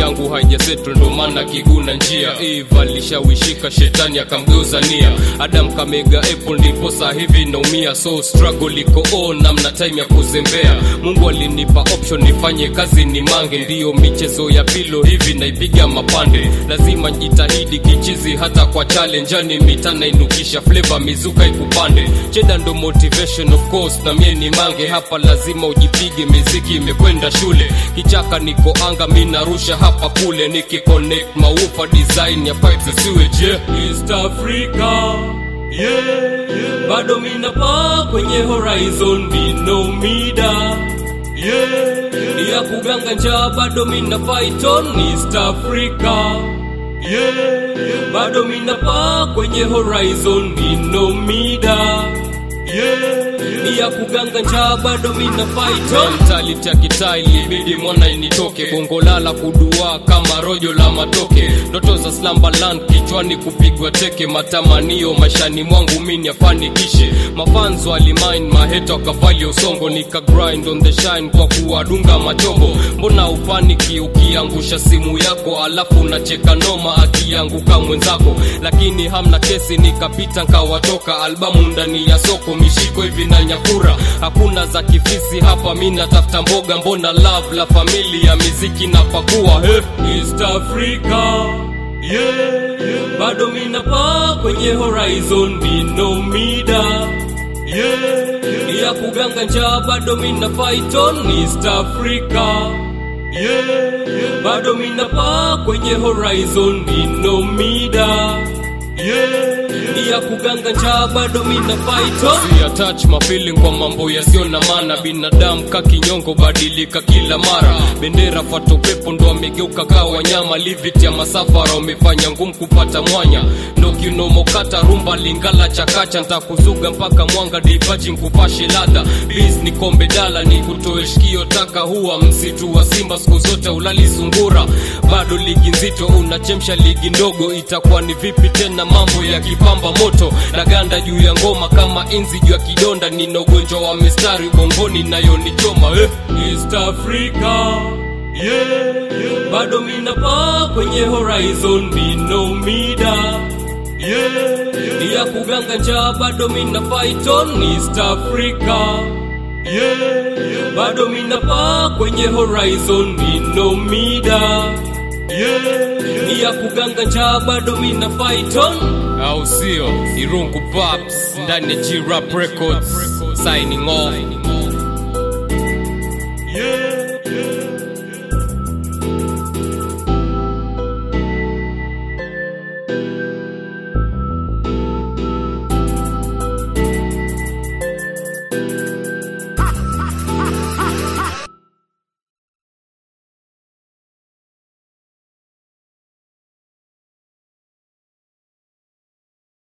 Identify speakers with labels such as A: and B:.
A: yangu haijasettle ndo maana kiguna njia eve alishawishika shetani akamgeuza nia adam kamega apple ndipo saa hivi naumia so struggle iko on namna time ya kuzembea mungu alinipa option nifanye kazi ni mange ndiyo michezo ya pilo hivi naipiga mapande lazima jitahidi kichizi hata kwa challenge ani mitana inukisha flavor mizuka ikupande cheda ndo motivation of course na mie ni mange hapa lazima ujipige miziki imekwenda shule kichaka niko anga mi narusha hapa kule nikiconnect maufa design ya pipes siwe je east africa yeah, yeah. bado minapaa kwenye horizon binomida yeah, yeah. ya kuganga njaa bado mina fighton east africa yeah, yeah. bado minapaa kwenye horizon binomida yeah, yeah. ya kuganga njaa bado mina fighton mentality ya kitaa ilibidi mwana initoke bongo lala kudua kama rojo la matoke ndoto za slambaland kichwani kupigwa teke matamanio maishani mwangu mini afanikishe mafanzo alimain maheta wakavalia usongo nika grind on the shine kwa kuwadunga machombo mbona upaniki ukiangusha simu yako alafu unacheka noma akianguka mwenzako lakini hamna kesi nikapita nkawatoka albamu ndani ya soko mishiko hivi na nyakura hakuna za kifisi hapa mi natafuta mboga mbona love la familia miziki na pakua hey. east africa yeah, yeah. bado minapaa kwenye horizon binomida yeah, yeah. ya kuganga njaa bado mina fighton east africa yeah, yeah. bado minapaa kwenye horizon binomida yeah, yeah. ya kuganga njaa bado mina fighton si attach my feeling kwa mambo yasiyo na maana binadamu ka kinyongo badilika kila mara bendera fato pepo ndo amegeuka kaa wanyama livit ya masafara wamefanya ngumu kupata mwanya ndo kinomokata rumba lingala chakacha ntakuzuga mpaka mwanga divaji nkupashe ladha bis ni kombe dala ni kutoe shikio taka huwa msitu wa simba siku zote ulali sungura bado ligi nzito unachemsha ligi ndogo itakuwa ni vipi tena mambo ya kipamba moto na ganda juu ya ngoma kama inzi juu ya kidonda nina ugonjwa wa mistari bongoni nayonichoma eh. east africa yeah, yeah. bado minapaa kwenye horizon binomida yeah, yeah. ya kuganga njaa bado mina fighton east africa yeah, yeah. bado minapaa kwenye horizon binomida yeah, yeah. ya kuganga njaa bado mina fighton au sio irungu paps ndani ya g rap records signing off